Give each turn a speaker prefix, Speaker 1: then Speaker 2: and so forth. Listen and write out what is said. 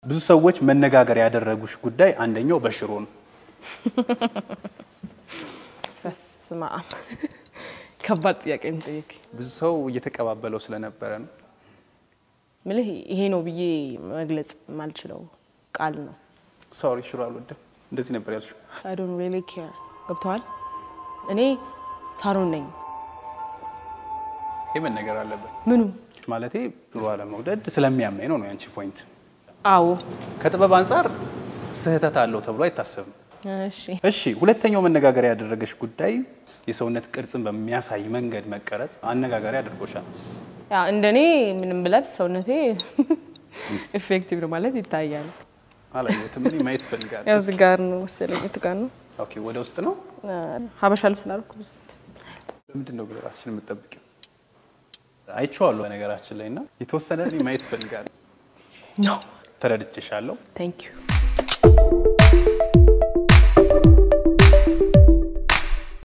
Speaker 1: ብዙ ሰዎች መነጋገር ያደረጉሽ ጉዳይ አንደኛው በሽሮ ነው።
Speaker 2: በስመ አብ ከባድ ጥያቄ ነው የጠየቀኝ።
Speaker 1: ብዙ ሰው እየተቀባበለው ስለነበረ ነው።
Speaker 2: ምልህ ይሄ ነው ብዬ መግለጽ የማልችለው ቃል ነው።
Speaker 1: ሶሪ ሽሮ አልወድም እንደዚህ ነበር ያልሽው።
Speaker 2: አይ ዶንት ሪሊ ኬር ገብተዋል። እኔ ሳሮን ነኝ።
Speaker 1: ይህ መነገር አለበት።
Speaker 2: ምኑ
Speaker 1: ማለቴ ሽሮ አለመውደድ ስለሚያመኝ ነው ነው ያንቺ ፖይንት።
Speaker 2: አዎ
Speaker 1: ከጥበብ አንጻር ስህተት አለው ተብሎ አይታሰብም።
Speaker 2: እሺ
Speaker 1: እሺ፣ ሁለተኛው መነጋገሪያ ያደረገሽ ጉዳይ የሰውነት ቅርጽን በሚያሳይ መንገድ መቀረጽ አነጋጋሪ አድርጎሻል።
Speaker 2: ያ እንደኔ ምንም ብለብስ ሰውነቴ ኢፌክቲቭ ነው ማለት ይታያል።
Speaker 1: አላየሁትም፣ እኔ ማየት እፈልጋለሁ።
Speaker 2: ያው እዚህ ጋር ነው መሰለኝ የቱ ጋር ነው
Speaker 1: ኦኬ፣ ወደ ውስጥ ነው።
Speaker 2: ሀበሻ ልብስ ላልኩ ብዙ
Speaker 1: ለምንድን ነው ግን ራስሽን የምትጠብቂው? አይቼዋለሁ በነገራችን ላይ እና የተወሰነ እኔ ማየት እፈልጋለሁ።
Speaker 2: ነው
Speaker 1: ተረድቼሻለሁ።
Speaker 2: ቴንክ ዩ